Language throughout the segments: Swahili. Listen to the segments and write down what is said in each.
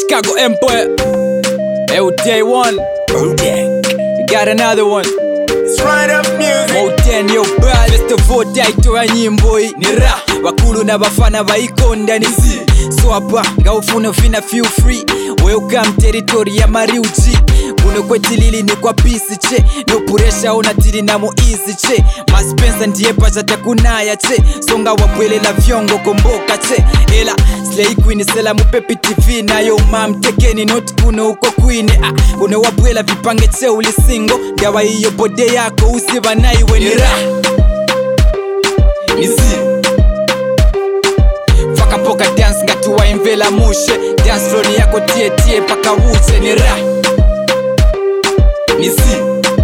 Chicago Empire. Hey, day one. You got another one. It's right up music. Moten yo bad festival taitoa nyimbo hii ni ra wakulu na bafana baikonda ni zi so hapa ngaufuna vina feel free welcome territory ya mariuchi kuno kwetilili ni kwa pisi che no puresha ona tili namo easy che maspensa ndiye pacha takunaya che songa wabwelela vyongo komboka che ela slay queen sela mupepi tv nayo mamtekeni not kuno uko kwine ah, kuno wabwela vipange che ulisingo ndawa iyo bode yako usiba naiwe ni ra nizi fakapoka dance ngati waimvela mushe dance floor yako tie tie paka wuche ni ra nizi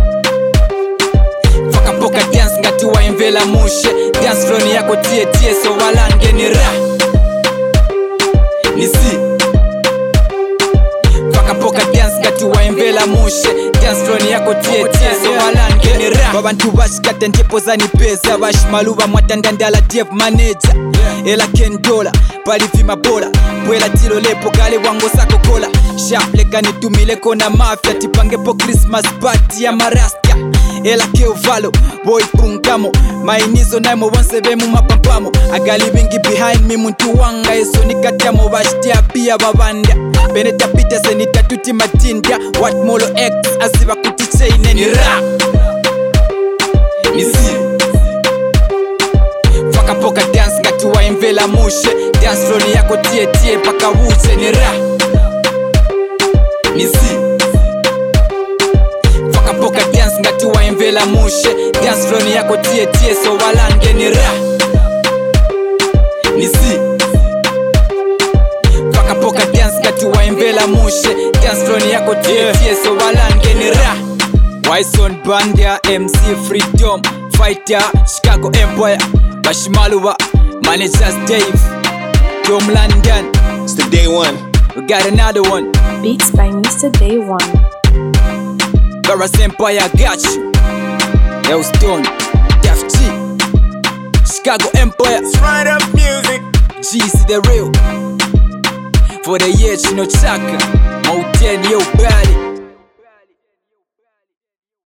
fakapoka dance ngati waimvela mushe dance floor yako tie tie so walange ni ra nizi fakapoka dance ngati waimvela mushe dance floor yako tie tie so walange ni ra babantu bashikata ntepo zanipeza bashimaluba mwatandandala def manager ela kendola palivima bola bwela tilo lepo gale wango sakokola shapleka nitumileko na mafya tipangepo christmas party ya marasta ela keovalo boy punkamo mainizo naimo bonse bemu mapampamo agali bingi behind me muntu wanga eso nikatyamo bashitya pia babanda benetapita senitatuti matinda watmolo x asiba kuti chaine ni rap nizi fakapoka dance ngati waimvela mushe dance floor yako tie tie paka wuche ni ra nizi fakapoka dance ngati waimvela mushe dance floor yako tie tie so walange ni ra nizi fakapoka dance ngati waimvela mushe dance floor yako tie tie so walange ni ra Wison Bandia MC Freedom Fighter Chicago Empire Bashimaluba Managers Dave Tom London It's the day one. We got another one Beats by Mr. Day One. Garras Empire got you Elston Def G Chicago Empire It's right up music. G's the real For the year Chino Chaka Mountain Yo Body